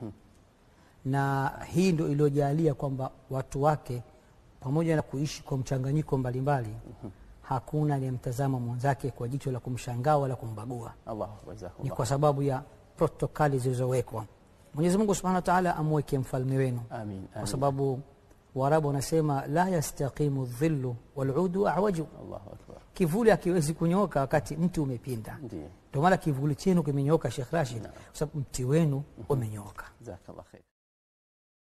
na hii ndio iliyojalia kwamba watu wake pamoja na kuishi kwa mchanganyiko mbalimbali hakuna aliyemtazama mwenzake kwa jicho la kumshangaa wala kumbagua Allah ni jazakumullah. kwa sababu ya protokali zilizowekwa mwenyezi mungu subhanahu wa taala amweke mfalme wenu Amin. kwa Amin. sababu waarabu wanasema la yastaqimu dhillu waludu awaju Allahu akbar. kivuli akiwezi kunyoka wakati mti umepinda Ndiyo. ndio maana kivuli chenu kimenyoka shekh rashid kwa sababu mti wenu umenyoka Jazakallah khair.